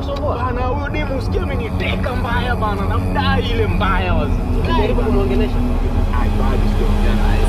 anakusumbua? Bana huyo demu usikia ameniteka mbaya bana, namdai ile mbaya wazi. Jaribu kumwongelesha. Ai, bado sijaongea naye.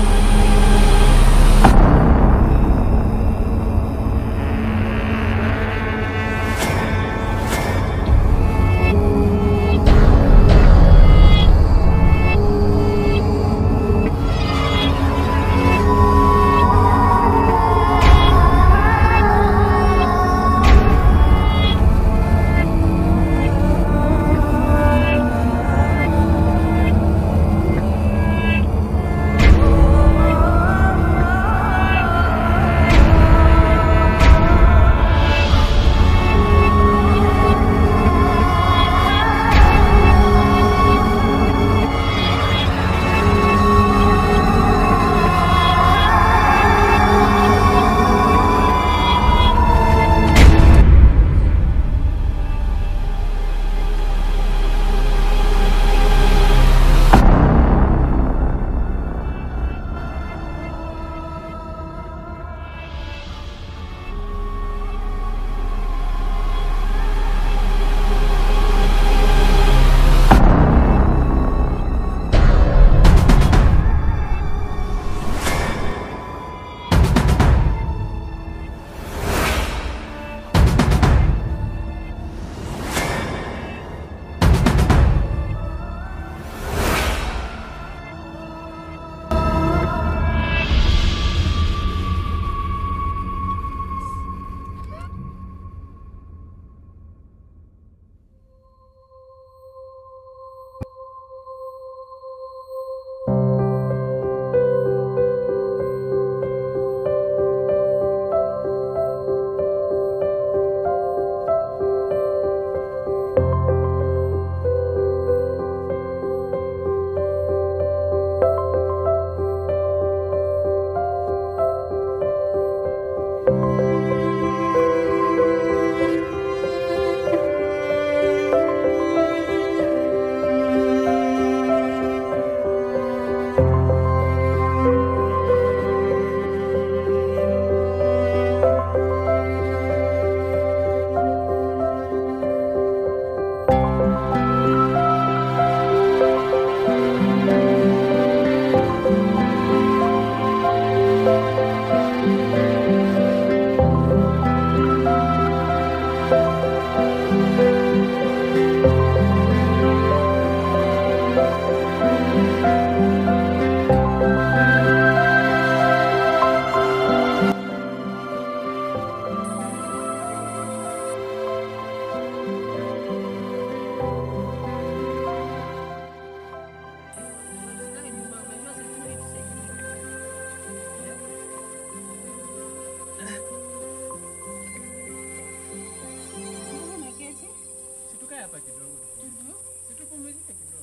Situkae hapa kidogo. Situpumzike kidogo.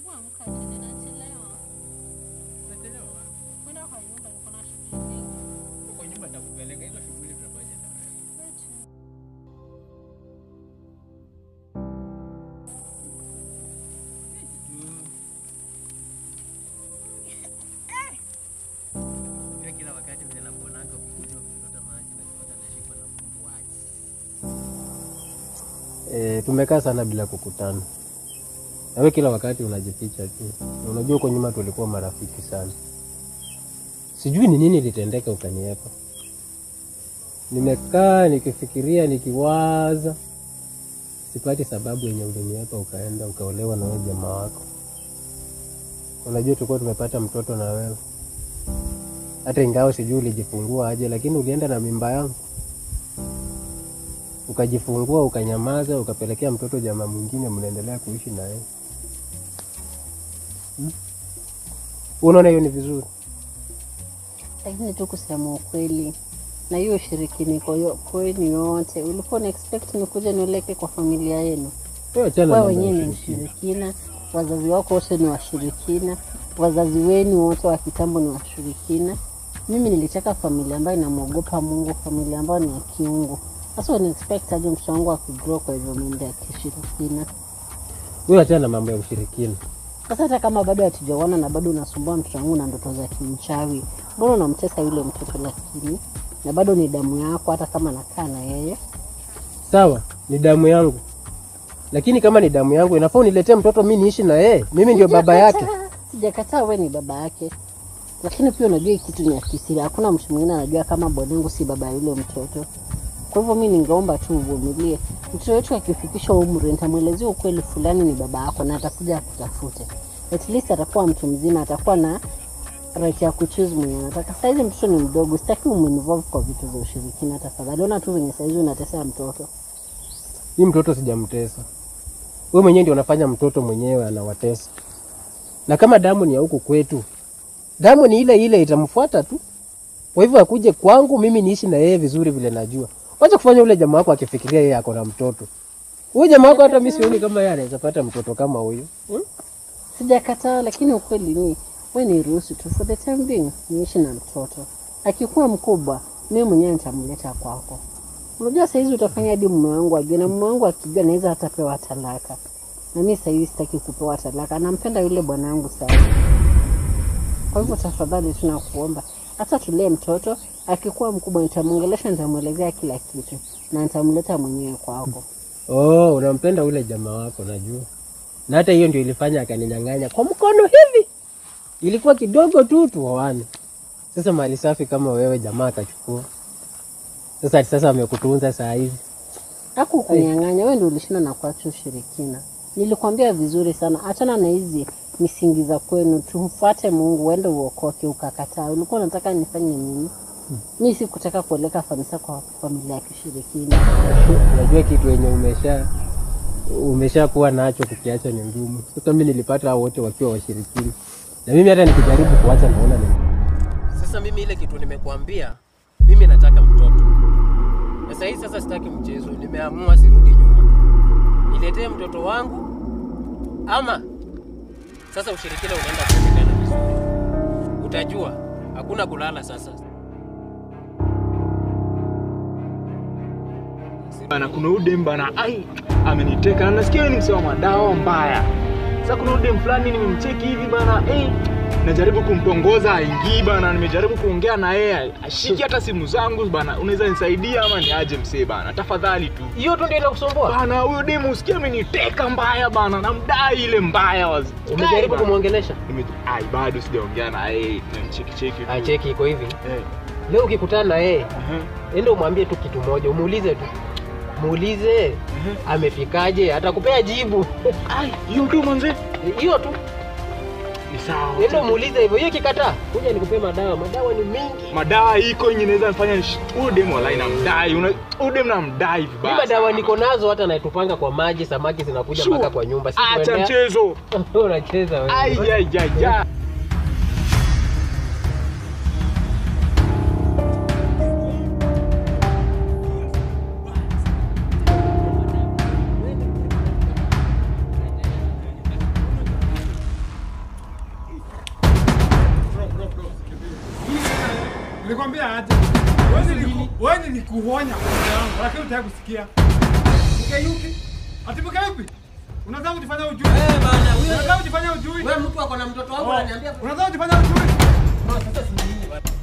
Nachelewa wapi? Kwa nyumba nitakupeleka hizo shughuli tutafanya na wewe. Unajua kila wakati vile nakuonanga ukikuja ukichota maji najipata nashikwa na mumbuaji. E, tumekaa sana bila kukutana. Nawe kila wakati unajificha tu. Na Unajua huko nyuma tulikuwa marafiki sana. Sijui ni nini litendeka ukaniepa. Nimekaa nikifikiria, nikiwaza, sipati sababu yenye uliniepa ukaenda ukaolewa na wewe jamaa wako. Unajua tulikuwa tumepata mtoto na wewe, hata ingawa sijui ulijifungua aje, lakini ulienda na mimba yangu ukajifungua ukanyamaza, ukapelekea mtoto jamaa mwingine, mnaendelea kuishi na yeye hmm? Unaona hiyo ni vizuri? lakini tu kusema ukweli na hiyo ushirikiniko yo- kwenu yote ulikuwa na expect nikuja nioleke kwa familia yenu Wewe achana kwa na wenyewe ni mambo ya ushirikina. mshirikina wazazi wako wote ni washirikina wazazi wenu wote wa kitambo ni washirikina mimi nilitaka familia ambayo inamwogopa mungu familia ambayo ni ya kiungu sasa wana expect aje mtoto wangu akigrow kwa hivyo mambo ya kishirikina Wewe achana na mambo ya ushirikina. sasa hata kama bado hatujaona na bado unasumbua mtoto wangu na ndoto za kimchawi mbona unamtesa yule mtoto lakini na bado ni damu yako hata kama nakaa na yeye Sawa, ni damu yangu, lakini kama ni damu yangu inafaa uniletee mtoto mi niishi na yeye, mimi ndio baba yake. Sijakataa, Sijakataa wewe ni baba yake, lakini pia unajua hii kitu ni ya kisiri. Hakuna mtu mwingine anajua kama bwanangu si baba ya yule mtoto. Kwa hivyo mi ningeomba tu uvumilie. Mtoto wetu akifikisha umri, nitamwelezea ukweli fulani ni baba yako na atakuja akutafute. At least atakuwa mtu mzima, atakuwa na right ya kuchoose mwenye anataka. Saizi mtoto ni mdogo, sitaki uminvolve kwa vitu za ushirikina. Tafadhali ona tu venye saizi unatesea mtoto. Hii mtoto sijamtesa, wewe mwenyewe ndio unafanya mtoto mwenyewe anawatesa. Na kama damu ni ya huku kwetu, damu ni ile ile, itamfuata tu. Kwa hivyo akuje kwangu, mimi niishi na yeye vizuri vile najua. Wacha kufanya ule jamaa wako akifikiria yeye ako na mtoto. Huyu jamaa wako hata mimi sioni kama yeye anaweza pata mtoto kama huyu. Hmm? Sijakataa, lakini ukweli ni we ni ruhusu tu for the time being niishi na mtoto. Akikuwa mkubwa, mimi mwenyewe nitamleta kwako. Unajua saizi utafanya hadi mume wangu ajue, na mume wangu akijua naweza hata pewa talaka, na mimi saizi sitaki kupewa talaka. Nampenda yule bwana wangu sana. Kwa hivyo tafadhali, tunakuomba hata tulee mtoto. Akikuwa mkubwa, nitamwongelesha, nitamwelezea kila kitu na nitamleta mwenyewe kwako. Oh, unampenda ule jamaa wako najua. Na hata hiyo ndio ilifanya akaninyang'anya kwa mkono hivi. Ilikuwa kidogo tu tuoane. Sasa mali safi kama wewe jamaa akachukua. Sasa sasa amekutunza saa hizi. Haku kunyang'anya, wewe ndio ulishinda na kuacha ushirikina. Nilikwambia vizuri sana, achana na hizi misingi za kwenu, tumfuate Mungu, uende uokoke. Ukakataa. Ulikuwa unataka nifanye nini? Mi sikutaka kueleka kanisa kwa familia ya kishirikina. Unajua kitu yenye umesha umeshakuwa nacho kukiacha ni ngumu. Sasa mimi nilipata hao wote wakiwa washirikini. Na mimi hata nikijaribu kuacha naona ni Sasa mimi ile kitu nimekuambia, mimi nataka mtoto. Na sasa hivi sasa sitaki mchezo, nimeamua sirudi nyuma. Niletee mtoto wangu ama sasa ushirikina unaenda kuonekana vizuri. Utajua hakuna kulala sasa. bana kuna udem bana ai ameniteka na nasikia wewe ni msema madawa mbaya sasa kuna udem fulani nimemcheki hivi bana eh najaribu kumtongoza aingii bana nimejaribu kuongea na yeye ashiki hata simu zangu bana unaweza nisaidia ama ni aje msee bana tafadhali tu Hiyo tu ndio inakusumbua. bana huyo demu usikia ameniteka mbaya bana namdai ile mbaya wazi Umejaribu Bana. kumwongelesha? Nime- ai bado sijaongea na yeye nimcheki cheki tu. Ah, cheki iko hivi. eh Leo ukikutana na yeye, uh-huh. enda umwambie tu kitu moja, umuulize tu, muulize amefikaje, atakupea jibu ai hiyo tu manze hiyo tu. ni sawa Enda umuulize hivyo. Hiyo kikataa, kuja nikupee madawa. Madawa ni mingi. madawa iko yenye naweza nifanya nish- huyu demu walai namdai una- huyu demu namdai Mimi vibaya madawa sana. niko nazo, hata naitupanga kwa maji, samaki zinakuja Sure. mpaka kwa nyumba. Si acha kuendea- mchezo unacheza wewe. Ai, ai, ai, ai. Nilikwambia aje. Wewe niliku- Wewe nilikuonya kwa yangu, lakini hutaki kusikia. Mkeyuki. Ati mkeyuki? Unataka kujifanya ujui? Eh, bana, huyo- Unataka kujifanya ujui? Wewe mtu ako na mtoto wangu Oh, ananiambia Unataka kujifanya ujui? sasa si nini bana.